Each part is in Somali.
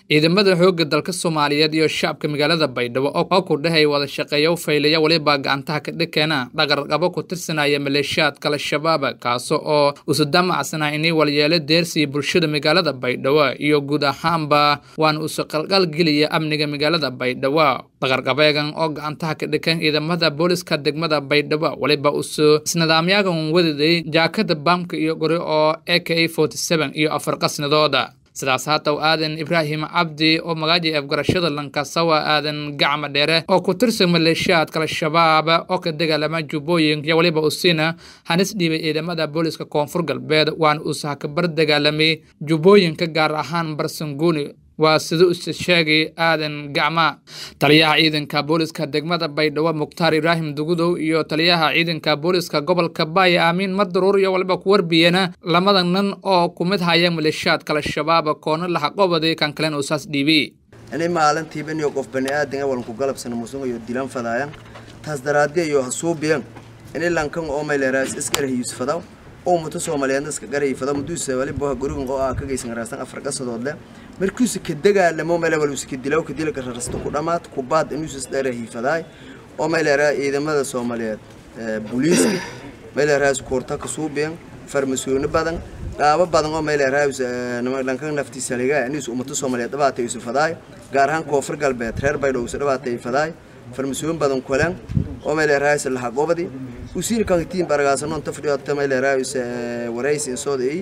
ciidamada xoogga dalka soomaaliyeed iyo shacabka magaalada baydhabo oo ku dhahay wada shaqeeya u faylaya weliba gacantaha ka dhikeena dhaqarqabo ku tirsanaya maleeshiyaadka al-shabaab kaasi oo usudamacsanaa inay walyeelo deersiya bulshada magaalada baydhabo iyo guud ahaanba waana usu qalqalgeliya amniga magaalada baydhabo dhaqarqabeegan oo gacantaha ka dhikan ciidamada booliska degmada baydhabo weliba usu isnidaamyagan wadaday jaakada baamka iyo gori oo a k a iyo afar qasnidooda sidaas haataw aadan ibraahim cabdi oo magaaji afgarashada lankasawa aadan gacma dheere oo ku tirsan maleeshiyaadka al-shabaab oo ka dagaalama jubbooyinka iyo weliba usiina hanis dhiibay ciidamada booliska koonfur galbeed waana uusaha ka bar dagaalamay jubbooyinka gaar ahaan barsanguuni waa sida use sheegay aadan gacma taliyaha ciidanka booliska degmada baydhabo mukhtaar ibraahim dugudow iyo taliyaha ciidanka booliska gobolka baaya aamiin madaruur iyo waliba ku warbiyana lamada nin oo ku mid haya maleeshiyaadka al-shabaab koona laxaqobaday kan kalen oo saas dhiibay inay maalintiibaniyo qof bani aadan walanku galabsana musungayo dilan fadaayan taas daraaddi iyo hasuubiyan inay lankan oo mayleeraas iskara hiisfadaw oo muto soomaaliyeedna iska garayfada muduusa waliba gurigan oo ah ka geysan raastan afar qasadoodle markuusa ka dagaalamo meel waluusa ka dilaw ka dilka rarasta ku dhamaad ku baad inuusa isdheera hiifadaay oo mayleeraa ciidamada soomaaliyeed booliiska mayleeraas koorta ka suubiyan farmasoono badan qaabo badan oo mayleeraas lankan naftiisa laga inuusa ummato soomaaliyeed dhabaatay isu fadaay gaar ahaan koonfur galbeed reer baydhabo isu dhabaatay fadaay farmasooyin badan kulan oo mayleeraas laxaqoobadi usiin kantiin baragaasano inta fadhiyo mayleeraas waraysi insoodii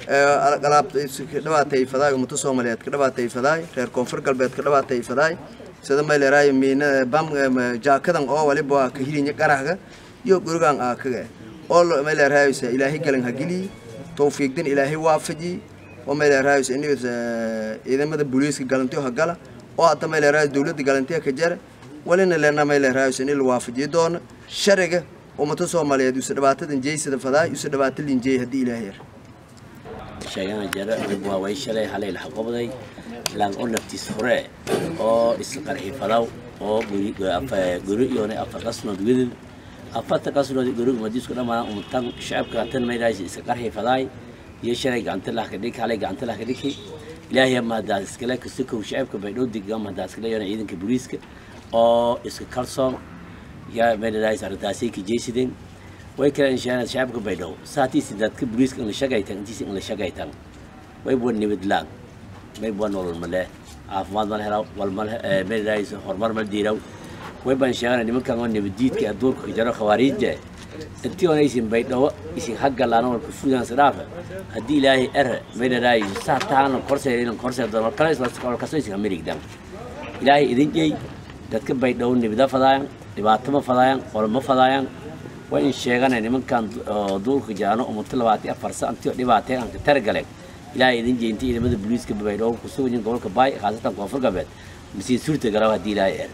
alaab ka dhabaatay fadaay ummato soomaaliyeed ka dhabaatay fadaay reer koonfur galbeed ka dhabaatay fadaay sida mayleeraay miina bam jaakadan oo waliba ka hilinya qarahga iyo gurigan aa kaga oo mayleeraay ilaahay galan hagili tawfiiqdan ilaahay waafaji oo mayleeraay inuu ciidamada booliiska galantiyo hagala oo hadda mayleeraay dawladda galantiya ka jara walina leena mayleeraay in la waafajiyo doono shariga ummato soomaaliyeed usa dhibaatadan jeysada fadaay usa dhibaato linjeey haddii ilaahay yar sheegana jara waa way shalay halay la qabday lang oo naftiis hore oo isqarxi fadaw oo guri iyo afar qasnood widil afarta qasnood guri madisku dhamaan umtan shacabka tan meelays iska qarxi faday iyo shalay gacanta la kadhig halay gacanta la kadhig ilaahay ma daas iskala kasoo shacabka bay dhow digam ma daas iskala yana ciidanka booliiska oo iska kalsoon ya meelays ardaasi ki jeesideen way kala inshaana shacabka bay dhow saatiisi dadka booliiska in la shaqaytan intiisi in la shaqaytan way buwan nibadlaan may buwan nolol male caafimaad mal helaw wal mal meelays horumar mal diiraw way baan sheegana nimankan oo nabadiidka adduunka ka jaro khawaariijda intii oona isin baydhawo isin hagalaana walka fudan sadhaafa haddii ilaahay ere meelaay saa taana korseedan korseedan kala isla kaso isin amerigdan ilaahay idin jeey dadka baydhawo nibada fadaayan dhibaato ma fadaayan qolma fadaayan waa in sheegana nimankan duulka jaano umuto labaati afar santiyo dhibaatee aan ka taragaleen ilaahay idin jeey intii ciidamada booliiska baydhawo kusugan gobolka baay khaasatan koonfur galbeed masiin suurta galaw haddii ilaahay ere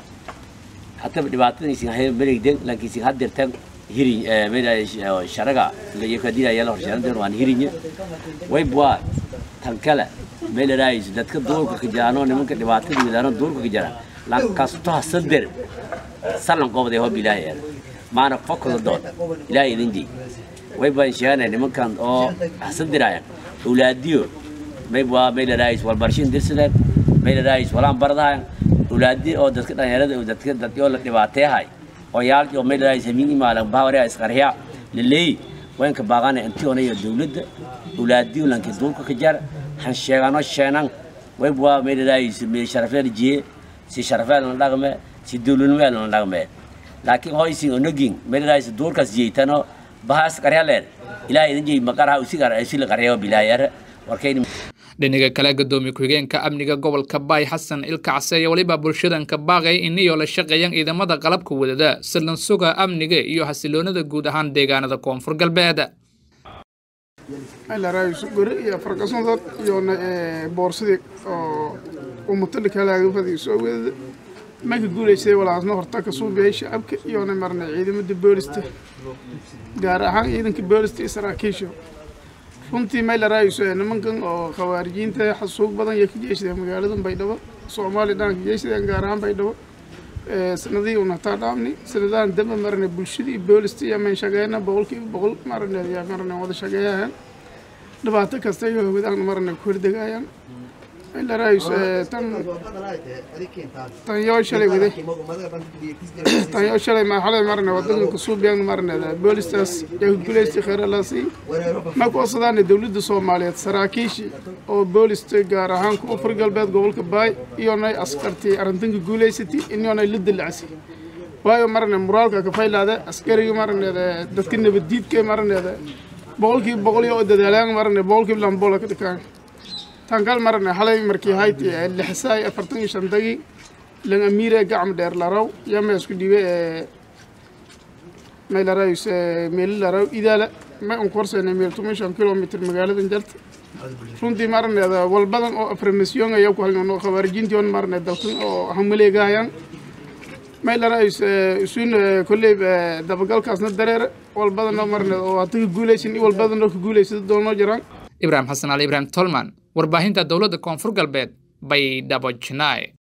حتى دبعتني يسين هاي مريك دين لكن يسين هاد درتم هيرين ميدا شرقة اللي يكدينا يلا هرشان دين وان هيرين ويبوا تنكلا ميدا رايز دتك دور كجانو نمك دبعتني ميدانو دور كجانا لان كاستو صدر سلام قوم ده هو بلاي ما أنا فكر الدور لا يدنجي ويبوا إنشاءنا نمك كان أو صدر عيان أولاديو ميبوا ميدا رايز والبرشين درسلت ميدا رايز ولام بردايان ulaadi oo dadka dhalinyarada dadka dadkoo la dhibaateehay oo yaal oo meel ay sameeyay maalan baawari ay isqarxiya lilay waanka baaqana intii oonay dawladda ulaadi lanka duulka ka jar han sheegano sheenan way bua meel ay sameeyay sharafeed jiye si sharafeed la dhaqme si dawladnimo la dhaqme laakiin hoysin onogin meel ay duulkaas jeeytano bahas qarya leer ilaahay idin jeey maqaraha usigar ay si la qaryo bilaayar warkayni dhinaga kale gadoomiye ku-xigeenka amniga gobolka baay xasan ilka case iyo weliba bulshadanka baaqay iniyoo la shaqeeyaan ciidamada qalabka wadada silan suga amniga iyo xasiloonada guud ahaan deegaanada koonfur galbeed guri iyo farqasandood iyo boorsadii oo ummatali kalaagafadii soo wadada marka guulaysay walaasna horta ka suubiyay shacabka iyona marnay ciidamada boolista gaar ahaan ciidanka boolista iyo saraakiisha runtii maylaraayiso nimankan oo khawaarijiinta xasuug badan iyo ka jeeshadeen magaalada baydhabo soomaaliya dhan ka jeeshadeen gaar ahaan baydhabo sanadihii una taa dhaamni sanadahan dambe marne bulshadii boolista iyo mayn shageena boqolkiiba boqol marne yaa marne wada shageeyayaan dhibaato kasta iyo hawadahan marne ku hordegayaan ilaraayus tan tan yoo shalay wade tan yoo shalay ma xalay marne wadanka suubiyan marneeda boolistaas ee guuleystay kheeralaasi ma ku osadaana dowladda soomaaliyeed saraakiishii oo boolista gaar ahaan koonfur galbeed gobolka baay iyonay askartii arrintanka guuleysatay inyoonay la dilacsi waayo marne muraalka ka faylaada askariga marneeda dadka nabaddiidka marneeda boqolkiiba boqol iyo dadaalaan marne boqolkiiba lambola ka dhikaan tankal marne halay markii hayti lixsaay afartan iyo shantagi lan amiire gacma dheer laraw yama isku dhibe may larays meeli laraw idaala may un korsayna meel toban shan kilomitr magaaladan jalta runtii marneeda walbadan oo aframasyon ayaa ku halno khawaarijintii marne dalkan oo hamaleegahayaan may larays isun kolley dabagalkaasna dareere walbadanoo marneed oo hata ka guulaysan i walbadanoo ka guulaysada doonoo jiraan ibraahim xasan ali ibraahim tolman warbaahinta dowladda koonfur galbeed bay dhabojinaay